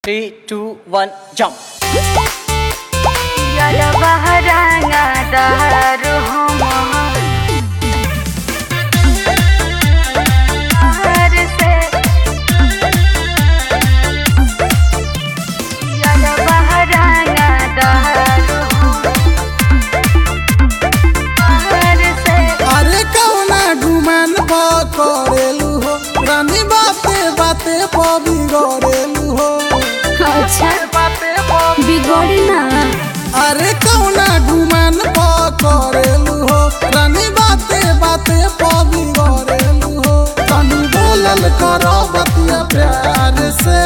Three, two, one, jump. Yara baharanga daru homa Har se Yara baharanga daru homa Har se अरे कौना गुमान पकड़ेलू हो रानी बाते बाते बिगड़ेलू हो अच्छा बिगड़ी ना अरे कौना गुमान पकड़ेलू हो रानी बाते बाते बिगड़ेलू हो तनी बोलल करो बतिया प्यार से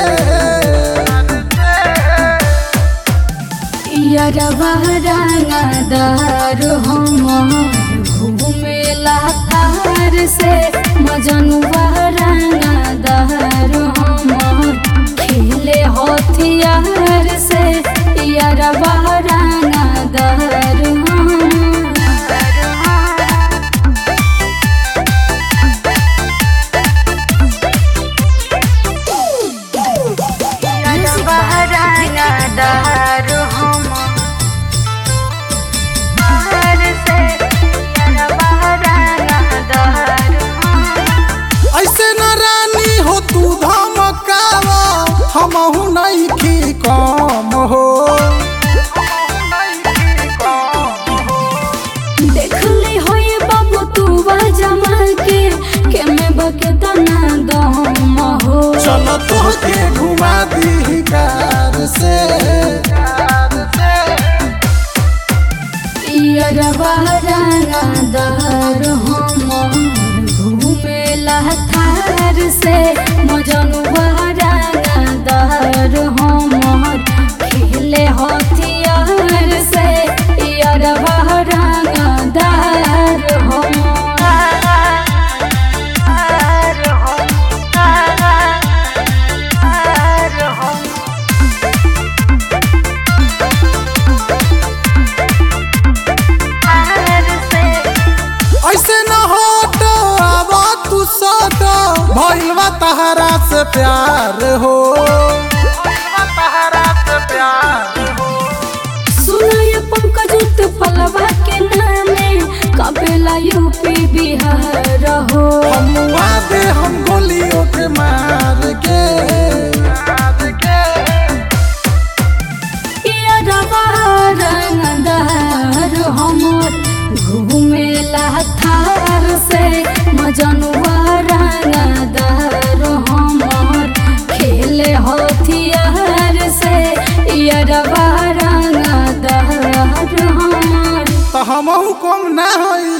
यारा बाहराना दार हम घूमेला तार से मजनू बाहराना दार हम खेले हथियार से यारा बाहराना दार हम यारा बाहराना दार हम बाहर से यारा बाहराना दार हम ऐसे न रानी हो तू धमकावा हमहू नहीं की कम हो देखले होए बाबू तू जमा के के में बकेतना दम हो चलो तोहके घुमा दी कार से यारवा राना दर हम घूमेला थार से मजनुआ राना दर हम खेले हथियार से यारवा राना दर हम ऐसे न होट आवा तू सट भइल बा तहरा से प्यार हो सुनाय पंकज फलवा के नामे कपेला यूपी बिहार हो हमुआ दे हम गोलियों के मार के यारवा रंगदार हमर घूमेला थार से मजनुआ रंगदार हमर खेले हथियार से यारवा रंगदार हमर तो हमहू कम ना होई